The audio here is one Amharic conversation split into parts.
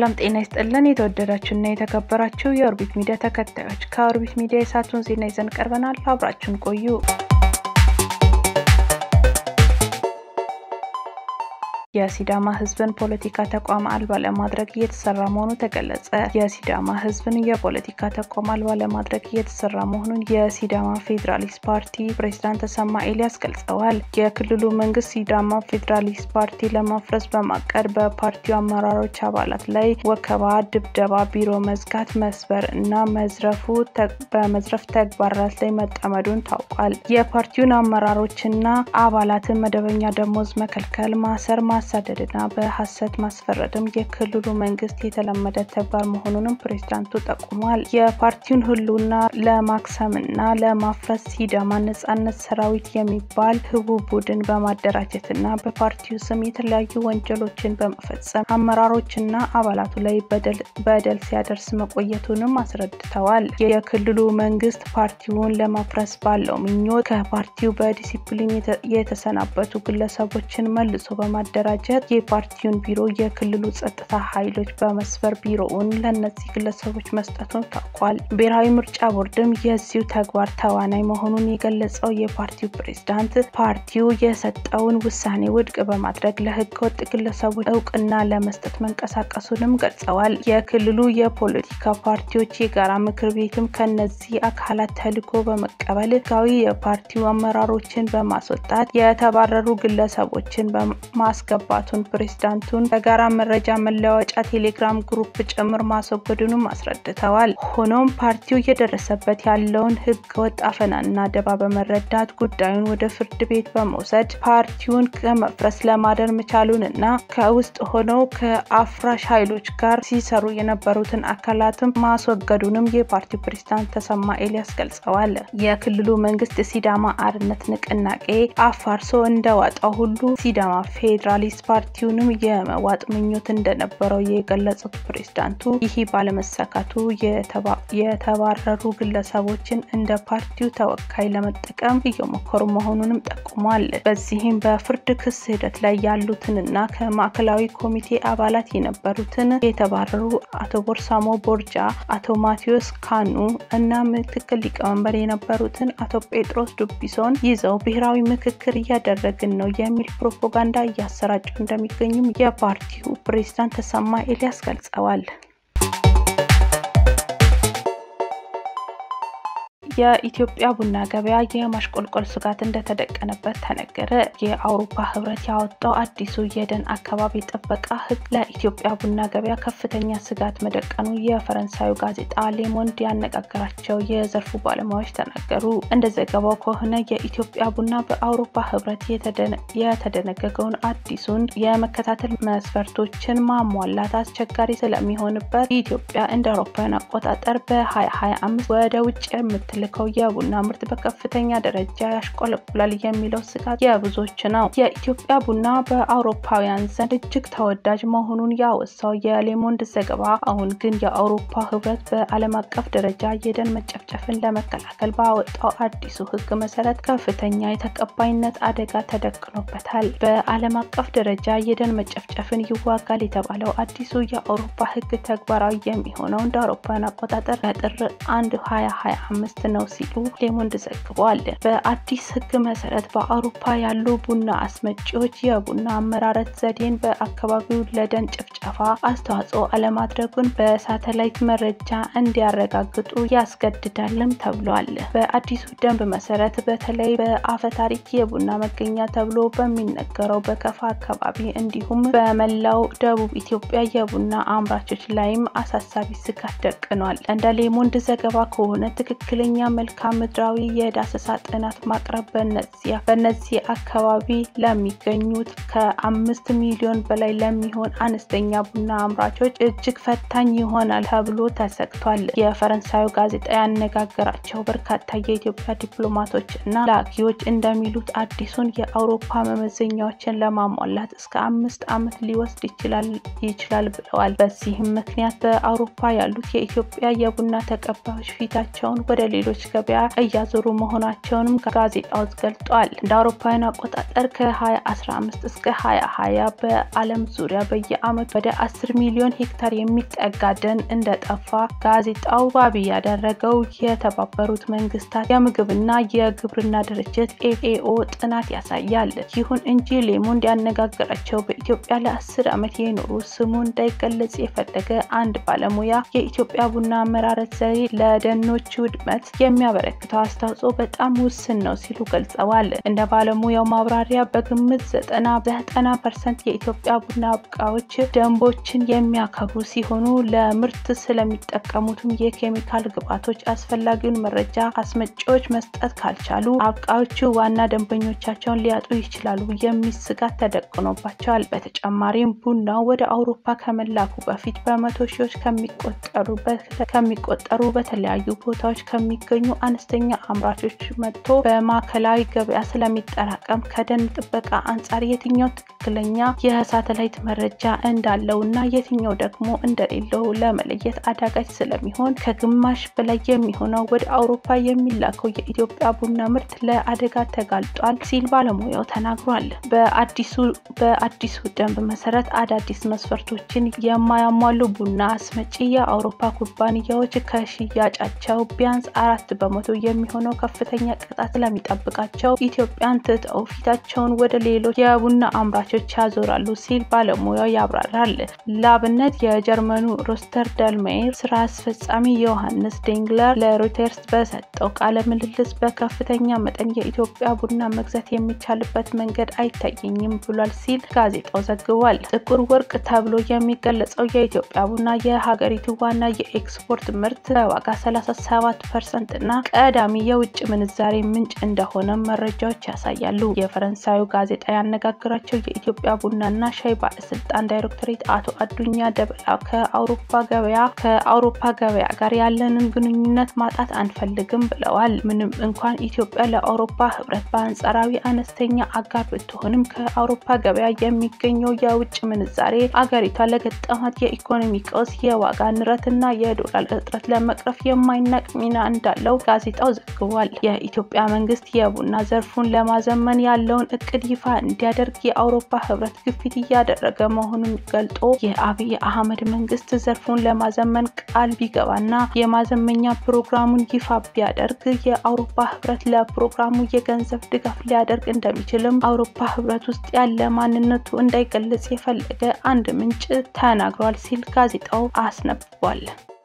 ሰላም ጤና ይስጥልን። የተወደዳችሁና የተከበራችሁ የኦርቢት ሚዲያ ተከታዮች ከኦርቢት ሚዲያ የሰዓቱን ዜና ይዘን ቀርበናል። አብራችሁን ቆዩ። የሲዳማ ሕዝብን ፖለቲካ ተቋም አልባ ለማድረግ እየተሰራ መሆኑ ተገለጸ። የሲዳማ ሕዝብን የፖለቲካ ተቋም አልባ ለማድረግ እየተሰራ መሆኑን የሲዳማ ፌዴራሊስት ፓርቲ ፕሬዝዳንት ተሰማ ኤልያስ ገልጸዋል። የክልሉ መንግስት ሲዳማ ፌዴራሊስት ፓርቲ ለማፍረስ በማቀድ በፓርቲው አመራሮች አባላት ላይ ወከባ፣ ድብደባ፣ ቢሮ መዝጋት፣ መስበር እና መዝረፉ በመዝረፍ ተግባራት ላይ መጠመዱን ታውቋል። የፓርቲውን አመራሮችና አባላትን መደበኛ ደሞዝ መከልከል፣ ማሰር ማሳደድና በሀሰት ማስፈረድም የክልሉ መንግስት የተለመደ ተግባር መሆኑንም ፕሬዝዳንቱ ጠቁሟል። የፓርቲውን ህልውና ለማክሰምና ለማፍረስ ሲዳማ ነጻነት ሰራዊት የሚባል ህቡ ቡድን በማደራጀትና በፓርቲው ስም የተለያዩ ወንጀሎችን በመፈጸም አመራሮችና አባላቱ ላይ በደል ሲያደርስ መቆየቱንም አስረድተዋል። የክልሉ መንግስት ፓርቲውን ለማፍረስ ባለው ምኞት ከፓርቲው በዲሲፕሊን የተሰናበቱ ግለሰቦችን መልሶ በማደራጀት የፓርቲውን ቢሮ የክልሉ ጸጥታ ኃይሎች በመስበር ቢሮውን ለእነዚህ ግለሰቦች መስጠቱን ታውቋል። ብሔራዊ ምርጫ ቦርድም የዚሁ ተግባር ተዋናይ መሆኑን የገለጸው የፓርቲው ፕሬዝዳንት ፓርቲው የሰጠውን ውሳኔ ውድቅ በማድረግ ለህገ ወጥ ግለሰቦች እውቅና ለመስጠት መንቀሳቀሱንም ገልጸዋል። የክልሉ የፖለቲካ ፓርቲዎች የጋራ ምክር ቤትም ከነዚህ አካላት ተልዕኮ በመቀበል ህጋዊ የፓርቲው አመራሮችን በማስወጣት የተባረሩ ግለሰቦችን ማስገባቱን ፕሬዝዳንቱን በጋራ መረጃ መለዋወጫ ቴሌግራም ግሩፕ ጭምር ማስወገዱንም አስረድተዋል። ሆኖም ፓርቲው እየደረሰበት ያለውን ህገወጥ አፈናና ደባ በመረዳት ጉዳዩን ወደ ፍርድ ቤት በመውሰድ ፓርቲውን ከመፍረስ ለማደር መቻሉን እና ከውስጥ ሆነው ከአፍራሽ ኃይሎች ጋር ሲሰሩ የነበሩትን አካላትም ማስወገዱንም የፓርቲው ፕሬዝዳንት ተሰማ ኤልያስ ገልጸዋል። የክልሉ መንግስት ሲዳማ አርነት ንቅናቄ አፋርሶ እንደዋጣው ሁሉ ሲዳማ ፌዴራሊስት ፓርቲውንም የመዋጥ ምኞት እንደነበረው የገለጹት ፕሬዝዳንቱ ይህ ባለመሳካቱ የተባረሩ ግለሰቦችን እንደ ፓርቲው ተወካይ ለመጠቀም እየሞከሩ መሆኑንም ጠቁሟል። በዚህም በፍርድ ክስ ሂደት ላይ ያሉትንና ከማዕከላዊ ኮሚቴ አባላት የነበሩትን የተባረሩ አቶ ቦርሳሞ ቦርጃ፣ አቶ ማቴዎስ ካኑ እና ምክትል ሊቀመንበር የነበሩትን አቶ ጴጥሮስ ዱቢሶን ይዘው ብሔራዊ ምክክር እያደረግን ነው የሚል ፕሮፓጋንዳ እያሰራጩ እንደሚገኙም የፓርቲው ፕሬዝዳንት ተሰማ ኤልያስ ገልጸዋል። የኢትዮጵያ ቡና ገበያ የማሽቆልቆል ስጋት እንደተደቀነበት ተነገረ። የአውሮፓ ህብረት ያወጣው አዲሱ የደን አካባቢ ጥበቃ ህግ ለኢትዮጵያ ቡና ገበያ ከፍተኛ ስጋት መደቀኑ የፈረንሳዩ ጋዜጣ ሌሞንድ ያነጋገራቸው የዘርፉ ባለሙያዎች ተናገሩ። እንደ ዘገባው ከሆነ የኢትዮጵያ ቡና በአውሮፓ ህብረት የተደነገገውን አዲሱን የመከታተል መስፈርቶችን ማሟላት አስቸጋሪ ስለሚሆንበት ኢትዮጵያ እንደ አውሮፓውያን አቆጣጠር በ2025 ወደ ውጭ የምትል ልከው የቡና ምርት በከፍተኛ ደረጃ ያሽቆለቁላል የሚለው ስጋት የብዙዎች ነው። የኢትዮጵያ ቡና በአውሮፓውያን ዘንድ እጅግ ተወዳጅ መሆኑን ያወሳው የሌሞንድ ዘገባ አሁን ግን የአውሮፓ ህብረት በዓለም አቀፍ ደረጃ የደን መጨፍጨፍን ለመከላከል ባወጣው አዲሱ ህግ መሰረት ከፍተኛ የተቀባይነት አደጋ ተደቅኖበታል። በዓለም አቀፍ ደረጃ የደን መጨፍጨፍን ይዋጋል የተባለው አዲሱ የአውሮፓ ህግ ተግባራዊ የሚሆነው እንደ አውሮፓውያን አቆጣጠር በጥር 1 2025 ነው ሲሉ ሌሞንድ ዘግቧል። በአዲስ ህግ መሰረት በአውሮፓ ያሉ ቡና አስመጪዎች የቡና አመራረት ዘዴን በአካባቢው ለደን ጭፍጨፋ አስተዋጽኦ አለማድረጉን በሳተላይት መረጃ እንዲያረጋግጡ ያስገድዳልም ተብሏል። በአዲሱ ደንብ መሰረት በተለይ በአፈ ታሪክ የቡና መገኛ ተብሎ በሚነገረው በከፋ አካባቢ እንዲሁም በመላው ደቡብ ኢትዮጵያ የቡና አምራቾች ላይም አሳሳቢ ስጋት ደቅኗል። እንደ ሌሞንድ ዘገባ ከሆነ ትክክለኛ መልክዓ ምድራዊ የዳሰሳ ጥናት ማቅረብ በነዚህ አካባቢ ለሚገኙት ከአምስት ሚሊዮን በላይ ለሚሆን አነስተኛ ቡና አምራቾች እጅግ ፈታኝ ይሆናል ተብሎ ተሰግቷል። የፈረንሳዩ ጋዜጣ ያነጋገራቸው በርካታ የኢትዮጵያ ዲፕሎማቶች እና ላኪዎች እንደሚሉት አዲሱን የአውሮፓ መመዘኛዎችን ለማሟላት እስከ አምስት ዓመት ሊወስድ ይችላል ብለዋል። በዚህም ምክንያት በአውሮፓ ያሉት የኢትዮጵያ የቡና ተቀባዮች ፊታቸውን ወደ ሌሎች ነጋዴዎች ገበያ እያዞሩ መሆናቸውንም ጋዜጣው ገልጧል። እንደ አውሮፓውያን አቆጣጠር ከ2015 እስከ 2020 በዓለም ዙሪያ በየዓመቱ ወደ 10 ሚሊዮን ሄክታር የሚጠጋ ደን እንደጠፋ ጋዜጣው ዋቢ ያደረገው የተባበሩት መንግስታት የምግብና የግብርና ድርጅት ኤፍኤኦ ጥናት ያሳያል። ይሁን እንጂ ሌሞንድ ያነጋገራቸው በኢትዮጵያ ለአስር ዓመት የኖሩ ስሙ እንዳይገለጽ የፈለገ አንድ ባለሙያ የኢትዮጵያ ቡና አመራረት ዘዴ ለደኖች ውድመት የሚያበረክተው አስተዋጽኦ በጣም ውስን ነው ሲሉ ገልጸዋል። እንደ ባለሙያው ማብራሪያ በግምት ዘጠና ዘጠና ፐርሰንት የኢትዮጵያ ቡና አብቃዮች ደንቦችን የሚያከብሩ ሲሆኑ ለምርት ስለሚጠቀሙትም የኬሚካል ግብዓቶች አስፈላጊውን መረጃ አስመጪዎች መስጠት ካልቻሉ አብቃዮቹ ዋና ደንበኞቻቸውን ሊያጡ ይችላሉ የሚል ስጋት ተደቅኖባቸዋል። በተጨማሪም ቡናው ወደ አውሮፓ ከመላኩ በፊት በመቶ ሺዎች ከሚቆጠሩ በተለያዩ ቦታዎች ከሚገኙ አነስተኛ አምራቾች መጥቶ በማዕከላዊ ገበያ ስለሚጠራቀም ከደን ጥበቃ አንጻር የትኛው ትክክለኛ የሳተላይት መረጃ እንዳለው እና የትኛው ደግሞ እንደሌለው ለመለየት አዳጋች ስለሚሆን ከግማሽ በላይ የሚሆነው ወደ አውሮፓ የሚላከው የኢትዮጵያ ቡና ምርት ለአደጋ ተጋልጧል ሲል ባለሙያው ተናግሯል። በአዲሱ ደንብ መሰረት አዳዲስ መስፈርቶችን የማያሟሉ ቡና አስመጪ የአውሮፓ ኩባንያዎች ከሽያጫቸው ቢያንስ አራት በመቶ የሚሆነው ከፍተኛ ቅጣት ስለሚጠብቃቸው ኢትዮጵያን ትተው ፊታቸውን ወደ ሌሎች የቡና አምራቾች ያዞራሉ ሲል ባለሙያው ያብራራል። ለአብነት የጀርመኑ ሮስተር ደልሜር ስራ አስፈጻሚ ዮሐንስ ዴንግለር ለሮይተርስ በሰጠው ቃለ ምልልስ በከፍተኛ መጠን የኢትዮጵያ ቡና መግዛት የሚቻልበት መንገድ አይታየኝም ብሏል ሲል ጋዜጣው ዘግቧል። ጥቁር ወርቅ ተብሎ የሚገለጸው የኢትዮጵያ ቡና የሀገሪቱ ዋና የኤክስፖርት ምርት በዋጋ 37 ፐርሰንት እና ቀዳሚ የውጭ ምንዛሬ ምንጭ እንደሆነ መረጃዎች ያሳያሉ። የፈረንሳዩ ጋዜጣ ያነጋግራቸው የኢትዮጵያ ቡናና ሻይ ባለስልጣን ዳይሬክቶሬት አቶ አዱኛ ደበላ ከአውሮፓ ገበያ ከአውሮፓ ገበያ ጋር ያለንን ግንኙነት ማጣት አንፈልግም ብለዋል። ምንም እንኳን ኢትዮጵያ ለአውሮፓ ህብረት በአንጻራዊ አነስተኛ አጋር ብትሆንም ከአውሮፓ ገበያ የሚገኘው የውጭ ምንዛሬ አገሪቷ ለገጠማት የኢኮኖሚ ቀውስ፣ የዋጋ ንረትና የዶላር እጥረት ለመቅረፍ የማይናቅ ሚና እንዳለው ጋዜጣው ዘግቧል። የኢትዮጵያ መንግስት የቡና ዘርፉን ለማዘመን ያለውን እቅድ ይፋ እንዲያደርግ የአውሮፓ ህብረት ግፊት እያደረገ መሆኑን ገልጦ የአብይ አህመድ መንግስት ዘርፉን ለማዘመን ቃል ቢገባና የማዘመኛ ፕሮግራሙን ይፋ ቢያደርግ የአውሮፓ ህብረት ለፕሮግራሙ የገንዘብ ድጋፍ ሊያደርግ እንደሚችልም አውሮፓ ህብረት ውስጥ ያለ ማንነቱ እንዳይገለጽ የፈለገ አንድ ምንጭ ተናግሯል ሲል ጋዜጣው አስነብቧል።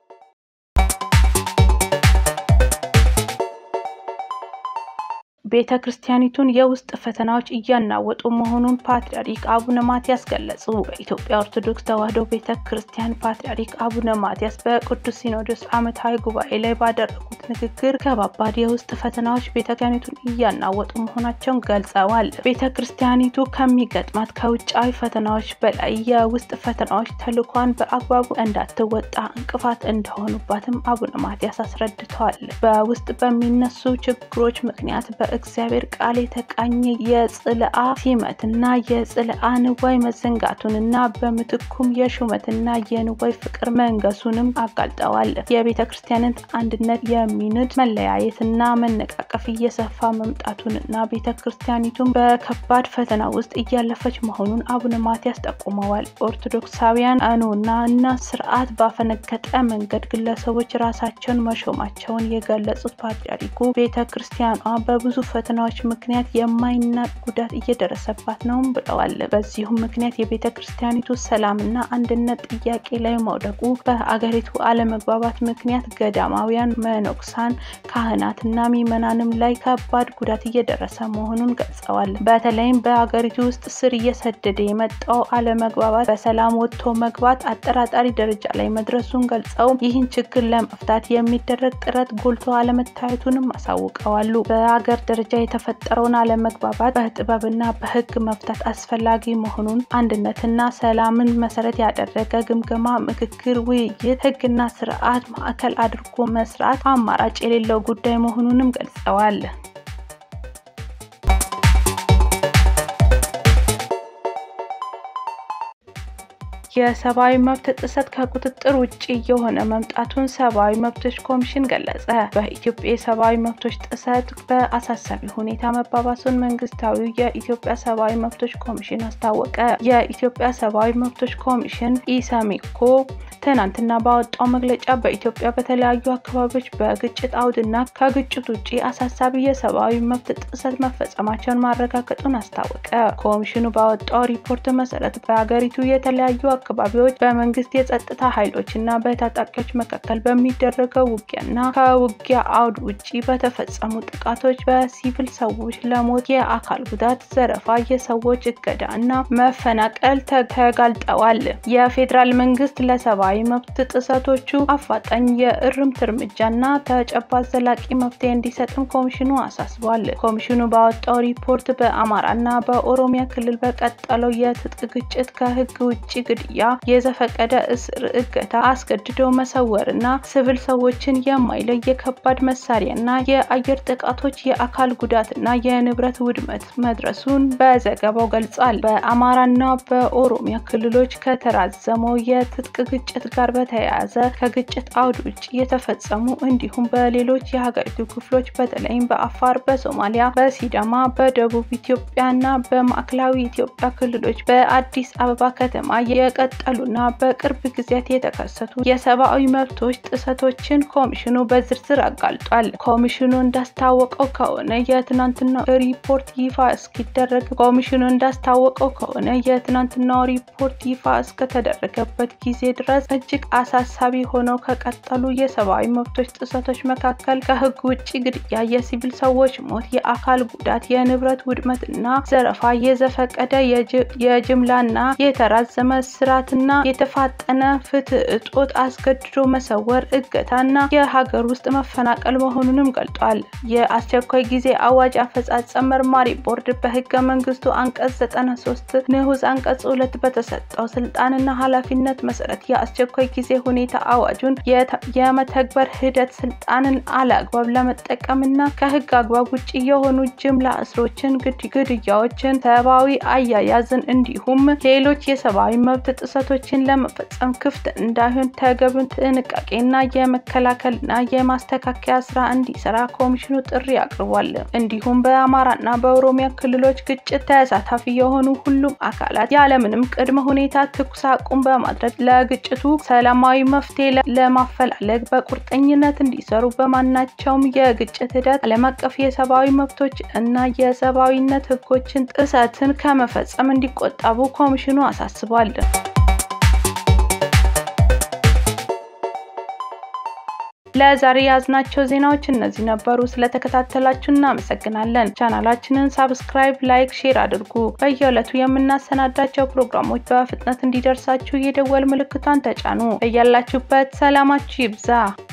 ቤተ ክርስቲያኒቱን የውስጥ ፈተናዎች እያናወጡ መሆኑን ፓትርያርክ አቡነ ማትያስ ገለጹ። በኢትዮጵያ ኦርቶዶክስ ተዋሕዶ ቤተ ክርስቲያን ፓትርያርክ አቡነ ማትያስ በቅዱስ ሲኖዶስ ዓመታዊ ጉባኤ ላይ ባደረጉት ንግግር ከባባድ የውስጥ ፈተናዎች ቤተ ክርስቲያኒቱን እያናወጡ መሆናቸውን ገልጸዋል። ቤተ ክርስቲያኒቱ ከሚገጥማት ከውጫዊ ፈተናዎች በላይ የውስጥ ፈተናዎች ተልኳን በአግባቡ እንዳትወጣ እንቅፋት እንደሆኑባትም አቡነ ማትያስ አስረድተዋል። በውስጥ በሚነሱ ችግሮች ምክንያት በ እግዚአብሔር ቃል የተቃኘ የጽልአ ሲመትና የጽልአ ንዋይ መዘንጋቱንና በምትኩም የሹመትና የንዋይ ፍቅር መንገሱንም አጋልጠዋል። የቤተ ክርስቲያንን አንድነት የሚንድ መለያየትና መነቃቀፍ እየሰፋ መምጣቱንና ቤተ ክርስቲያኒቱን በከባድ ፈተና ውስጥ እያለፈች መሆኑን አቡነ ማትያስ ጠቁመዋል። ኦርቶዶክሳውያን አኖና እና ስርዓት ባፈነገጠ መንገድ ግለሰቦች ራሳቸውን መሾማቸውን የገለጹት ፓትርያርኩ ቤተ ክርስቲያኗ በብዙ ፈተናዎች ምክንያት የማይናቅ ጉዳት እየደረሰባት ነውም ብለዋል። በዚሁም ምክንያት የቤተ ክርስቲያኒቱ ሰላምና አንድነት ጥያቄ ላይ መውደቁ፣ በአገሪቱ አለመግባባት ምክንያት ገዳማውያን፣ መነኩሳን፣ ካህናትና ምዕመናንም ላይ ከባድ ጉዳት እየደረሰ መሆኑን ገልጸዋል። በተለይም በአገሪቱ ውስጥ ስር እየሰደደ የመጣው አለመግባባት በሰላም ወጥቶ መግባት አጠራጣሪ ደረጃ ላይ መድረሱን ገልጸው ይህን ችግር ለመፍታት የሚደረግ ጥረት ጎልቶ አለመታየቱንም አሳውቀዋሉ። በአገር ደረጃ የተፈጠረውን አለመግባባት በጥበብና በሕግ መፍታት አስፈላጊ መሆኑን አንድነትና ሰላምን መሰረት ያደረገ ግምገማ፣ ምክክር፣ ውይይት፣ ሕግና ስርዓት ማዕከል አድርጎ መስራት አማራጭ የሌለው ጉዳይ መሆኑንም ገልጸዋል። የሰብአዊ መብት ጥሰት ከቁጥጥር ውጭ የሆነ መምጣቱን ሰብአዊ መብቶች ኮሚሽን ገለጸ። በኢትዮጵያ የሰብአዊ መብቶች ጥሰት በአሳሳቢ ሁኔታ መባባሱን መንግስታዊው የኢትዮጵያ ሰብአዊ መብቶች ኮሚሽን አስታወቀ። የኢትዮጵያ ሰብአዊ መብቶች ኮሚሽን ኢሰመኮ ትናንትና ባወጣው መግለጫ በኢትዮጵያ በተለያዩ አካባቢዎች በግጭት አውድና ከግጭት ውጭ አሳሳቢ የሰብአዊ መብት ጥሰት መፈጸማቸውን ማረጋገጡን አስታወቀ። ኮሚሽኑ ባወጣው ሪፖርት መሰረት በሀገሪቱ የተለያዩ አካባቢዎች በመንግስት የጸጥታ ኃይሎች እና በታጣቂዎች መካከል በሚደረገው ውጊያና ከውጊያ አውድ ውጭ በተፈጸሙ ጥቃቶች በሲቪል ሰዎች ለሞት፣ የአካል ጉዳት፣ ዘረፋ፣ የሰዎች እገዳ እና መፈናቀል ተጋልጠዋል። የፌዴራል መንግስት ለሰብአዊ መብት ጥሰቶቹ አፋጣኝ የእርምት እርምጃና ተጨባጭ ዘላቂ መፍትሄ እንዲሰጥም ኮሚሽኑ አሳስቧል። ኮሚሽኑ ባወጣው ሪፖርት በአማራና በኦሮሚያ ክልል በቀጠለው የትጥቅ ግጭት ከህግ ውጭ ግድያ፣ የዘፈቀደ እስር፣ እገታ፣ አስገድዶ መሰወርና ሲቪል ሰዎችን የማይለይ የከባድ መሳሪያና የአየር ጥቃቶች የአካል ጉዳትና የንብረት ውድመት መድረሱን በዘገባው ገልጿል። በአማራና በኦሮሚያ ክልሎች ከተራዘመው የትጥቅ ግጭት ጋር በተያያዘ ከግጭት አውድ ውጭ የተፈጸሙ እንዲሁም በሌሎች የሀገሪቱ ክፍሎች በተለይም በአፋር፣ በሶማሊያ፣ በሲዳማ፣ በደቡብ ኢትዮጵያና በማዕከላዊ ኢትዮጵያ ክልሎች በአዲስ አበባ ከተማ የቀጠሉና በቅርብ ጊዜያት የተከሰቱ የሰብአዊ መብቶች ጥሰቶችን ኮሚሽኑ በዝርዝር አጋልጧል። ኮሚሽኑ እንዳስታወቀው ከሆነ የትናንትናው ሪፖርት ይፋ እስኪደረግ ኮሚሽኑ እንዳስታወቀው ከሆነ የትናንትናው ሪፖርት ይፋ እስከተደረገበት ጊዜ ድረስ እጅግ አሳሳቢ ሆነው ከቀጠሉ የሰብአዊ መብቶች ጥሰቶች መካከል ከህግ ውጭ ግድያ፣ የሲቪል ሰዎች ሞት፣ የአካል ጉዳት፣ የንብረት ውድመት እና ዘረፋ፣ የዘፈቀደ የጅምላና የተራዘመ እስራትና የተፋጠነ ፍትህ እጦት፣ አስገድዶ መሰወር፣ እገታና የሀገር ውስጥ መፈናቀል መሆኑንም ገልጧል። የአስቸኳይ ጊዜ አዋጅ አፈጻጸም መርማሪ ቦርድ በህገ መንግስቱ አንቀጽ 93 ንዑስ አንቀጽ ሁለት በተሰጠው ስልጣንና ኃላፊነት መሰረት የአስቸኳይ ጊዜ ሁኔታ አዋጁን የመተግበር ሂደት ስልጣንን አለአግባብ ለመጠቀምና ከህግ አግባብ ውጭ የሆኑ ጅምላ እስሮችን፣ ግድያዎችን፣ ሰብአዊ አያያዝን እንዲሁም ሌሎች የሰብአዊ መብት ጥሰቶችን ለመፈጸም ክፍት እንዳይሆን ተገቢውን ጥንቃቄና የመከላከልና የማስተካከያ ስራ እንዲሰራ ኮሚሽኑ ጥሪ አቅርቧል። እንዲሁም በአማራና በኦሮሚያ ክልሎች ግጭት ተሳታፊ የሆኑ ሁሉም አካላት ያለምንም ቅድመ ሁኔታ ተኩስ አቁም በማድረግ ለግጭቱ ሰላማዊ መፍትሄ ለማፈላለግ በቁርጠኝነት እንዲሰሩ በማናቸውም የግጭት ሂደት ዓለም አቀፍ የሰብአዊ መብቶች እና የሰብአዊነት ህጎችን ጥሰትን ከመፈጸም እንዲቆጠቡ ኮሚሽኑ አሳስቧል። ለዛሬ ያዝናቸው ዜናዎች እነዚህ ነበሩ። ስለተከታተላችሁ እናመሰግናለን። ቻናላችንን ሳብስክራይብ፣ ላይክ፣ ሼር አድርጉ። በየዕለቱ የምናሰናዳቸው ፕሮግራሞች በፍጥነት እንዲደርሳችሁ የደወል ምልክቷን ተጫኑ። በያላችሁበት ሰላማችሁ ይብዛ።